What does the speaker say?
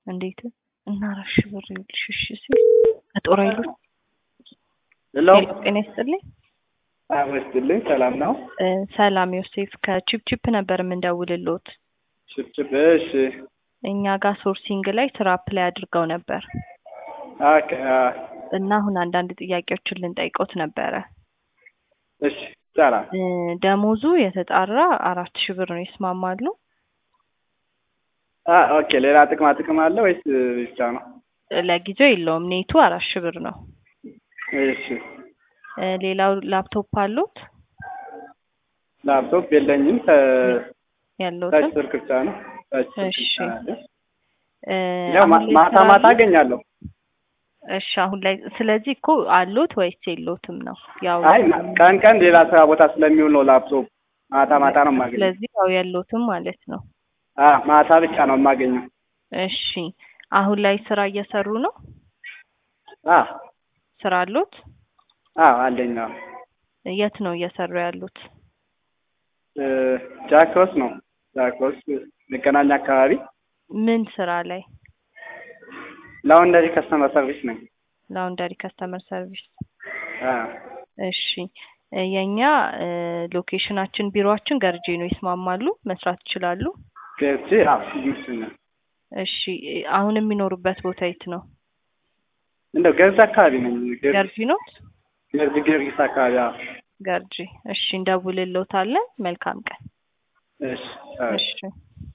እንዴት እና አራት ሺህ ብር ይኸውልሽ እሺ ሲል ከጦር ኃይሎች ሄሎ ጤና ይስጥልኝ። አመስግልኝ። ሰላም ነው? እ ሰላም ዮሴፍ ከቺፕቺፕ ነበር የምንደውልሎት። ችብችብ። እሺ እኛ ጋር ሶርሲንግ ላይ ስራ አፕላይ አድርገው ነበር ኦኬ። አ፣ እና አሁን አንዳንድ ጥያቄዎችን ልንጠይቆት ነበረ። እሺ ሰላም። እ ደሞዙ የተጣራ አራት ሺህ ብር ነው። ይስማማሉ? አ ኦኬ። ሌላ ጥቅማ ጥቅም አለ ወይስ ብቻ ነው? ለጊዜው የለውም። ኔቱ አራት ሺህ ብር ነው። እሺ እ ሌላው ላፕቶፕ አሉት? ላፕቶፕ የለኝም። ተ ታች ያለውትም ስልክ ብቻ ነው። ታች ስልክ እሺ። ብቻ ነው ያለኝ። እ ያው ማ- አሁን ላይ ማታ ስራ ማታ አለ? አገኛለሁ። እሺ አሁን ላይ ስለዚህ እኮ አሉት ወይስ የሎትም ነው? ያው አይ ማ- ቀን ቀን ሌላ ስራ ቦታ ስለሚውል ነው ላፕቶፕ። ማታ ማታ ነው የማገኘው። ስለዚህ ያው ያሎትም ማለት ነው። አ ማታ ብቻ ነው የማገኘው። እሺ አሁን ላይ ስራ እየሰሩ ነው? አ ስራ አሉት? አ አለኝ። አዎ። የት ነው እየሰሩ ያሉት? እ ጃክሮስ ነው። ጃክሮስ መገናኛ አካባቢ ምን ስራ ላይ? ላውንደሪ ከስተመር ሰርቪስ ነኝ። ላውንደሪ ከስተመር ሰርቪስ። አ እሺ እ የኛ እ ሎኬሽናችን ቢሮአችን ገርጂ ነው። ይስማማሉ? መስራት ይችላሉ? ገርጂ አዎ ይመስለኛል። እሺ እ አሁን የሚኖሩበት ቦታ የት ነው? እንደው ገርጂ አካባቢ ነኝ። ገርጂ ገርጂ ኖት? ገርጂ ጊዮርጊስ አካባቢ አዎ። ገርጂ። እሺ እንደውልልዎታለን። መልካም ቀን። እሺ አዎ። እሺ